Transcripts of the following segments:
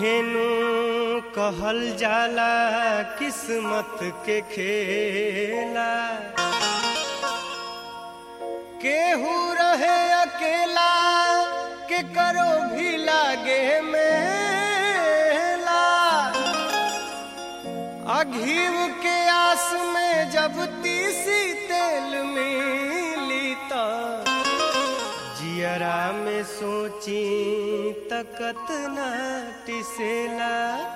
इहेनु कहल जाला किस्मत के खेला केहू रहे अकेला के करो भी लागे मेला अघीव के आस में जब तीसी तेल मिली त जियरा में सोची तकत न टिसेला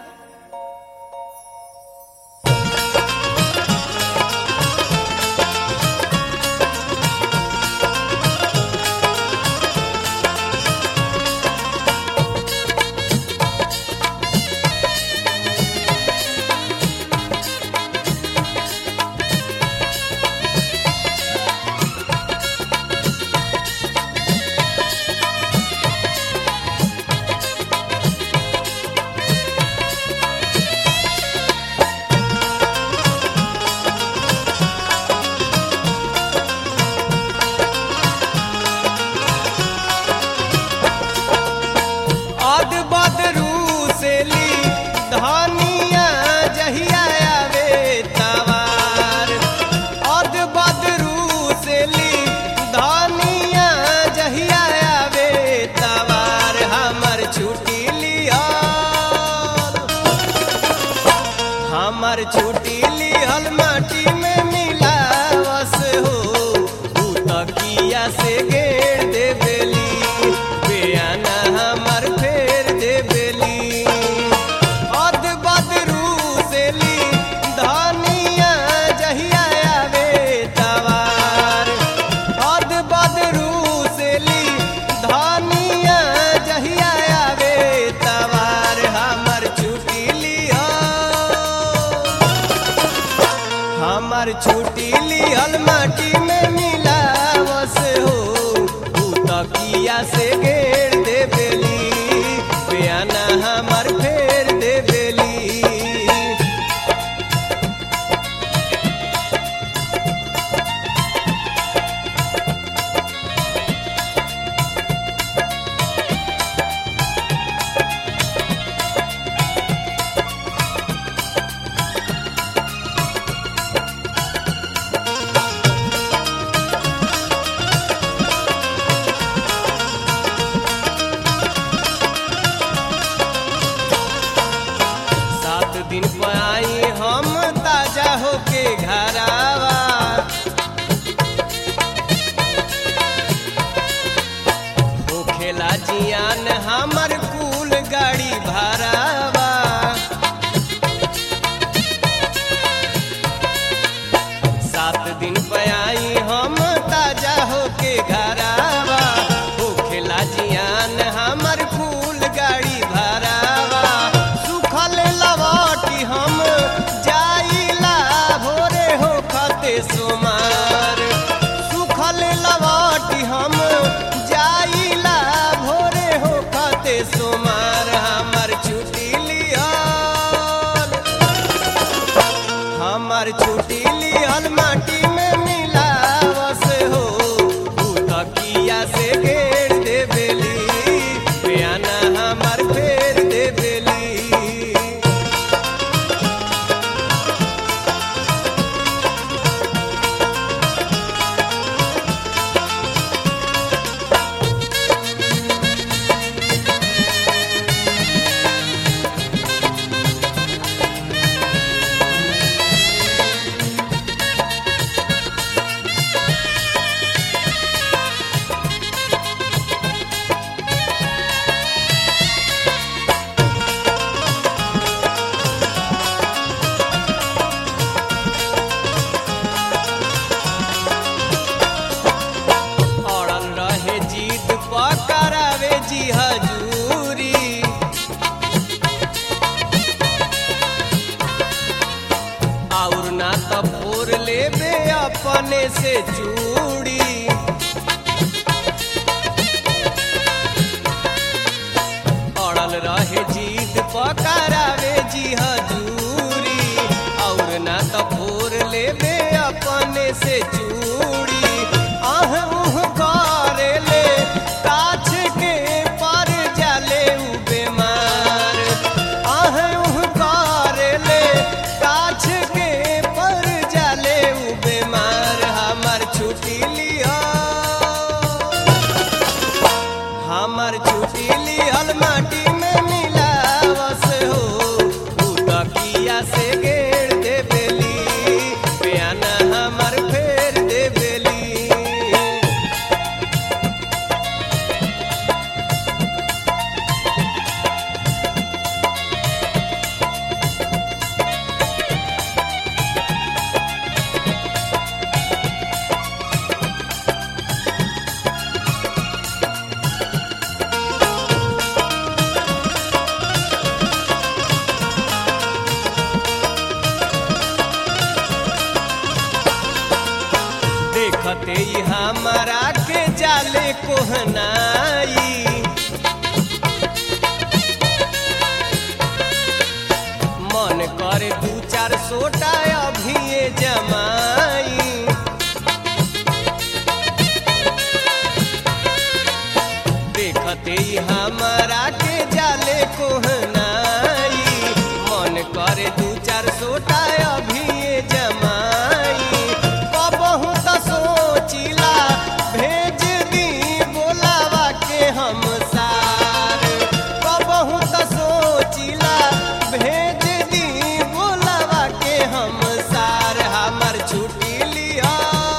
अद बदरू से ली धनिया जहिया आवे तवार अद बदरू से ली धनिया जहिया आवे तवार हमर छुट्टी लिया हमर छुट्टी लिहल माटी में मिलावस हो ऊ तकिया से घेर देबेली बेयाना हमर फेर देबेली अद बदरू से ली धनिया जहिया आवे तवार अद बदरू से ली धनिया जहिया आवे तवार हमर छुट्टी लिया हमर छुट्टी लिहल माटी में मिलावस हो ऊ तकिया से घेर देबेली बेयाना हमर फेर देबेली सात दिन पर आई हम ताजा होके घरावा होखेला जियान हमर कुल गाड़ी भारावा सात दिन पर आई हम ताजा होके घरावा होखेला जियान हमर कुल गाड़ी भारावा सुखल लवाटी हम जाइला भोरे हो खते सोमार सुखल लवाटी हम जाइला भोरे हो खते सोमार हमर छुट्टी लिहल हमर छुट्टी लिहल माटी में मिलावस हो ऊ तकिया से घेर देबेली बेयाना हमर फेर देबेली अड़ल रहे जीत पकड़ावे जी हजूरी और ना त फोर लेबे अपने से चूड़ी अड़ल रहे जीत पकड़ावे जी हजूरी और ना त फोर लेबे अपने से चूड़ी आह उह करेले काछ के पर जाले उ बेमार हमर छुट्टी लिहल माटी में मिलावस हो ऊ तकिया से घेर दे बेली बयाना हमर फेर दे बेली देखते ही हमारा के जाले कोहनाई मन करे दू चार सोटा अभी जमाई देखते ही हमारा के जाले कोहनाई मन करे दू चार सोटा अभी जमाई कबहू त सोचिला भेज दी बोलावा के हम सार कबहू त सोचिला भेज दी बोलावा के हम सार हमर छुट्टी लिया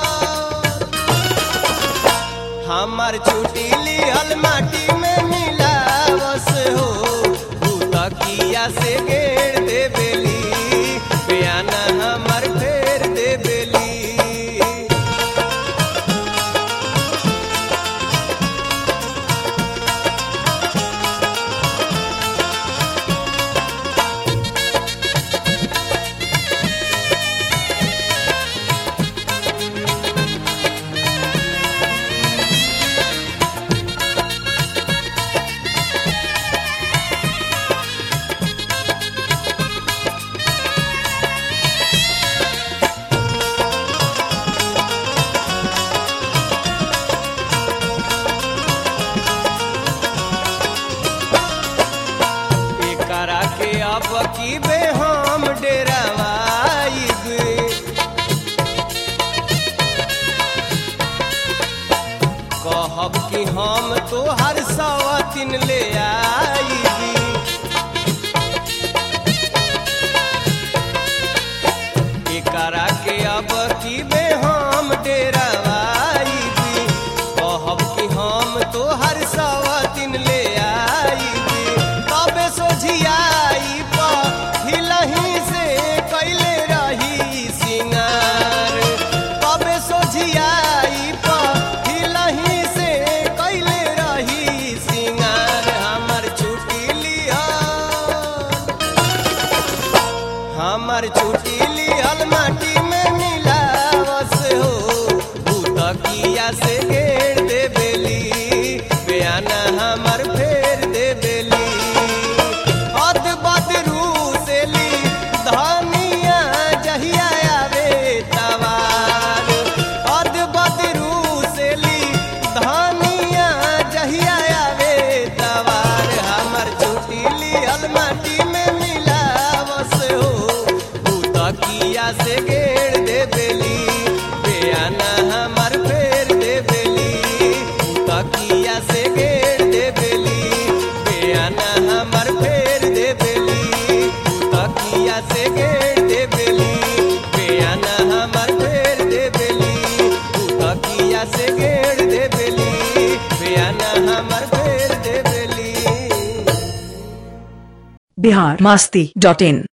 हमर छुट्टी लिहल माटी में मिलावस हो ऊ तकिया से घेर दे बेली बयाना हमर फेर दे बेली एकरा के अब की बे हम डेरावाइब कहब कि हम तोहर सवतिन ले आईबी एकरा के अब की बे हम डेरावाइबी कहब कि हम तोहर सवतिन ले आईबी कबे सोझियाई प हिलही से कैले रही सिंगार कबे सोझियाई प हिलही से कैले रही सिंगार हमर छुट्टी लिया हमर छुट्टी लिहल माटी में मिलावस हो ऊ तकिया से घेर दे बेली बयाना हमर फेर दे बेली अद बदरू से ली धनिया जहिया आवे तवार अद बदरू से ली धनिया जहिया आवे तवार हमर छुट्टी लिहल माटी में मिलावस हो ऊ तकिया से घेर दे बेली बयाना हमर फेर दे बेली ऊ तकिया से घेर दे बेली बयाना हमर फेर दे बेली ऊ तकिया से घेर दे बेली बयाना हमर फेर दे बेली ऊ तकिया से घेर दे बेली बयाना हमर फेर दे बेली बिहार मस्ती डॉट इन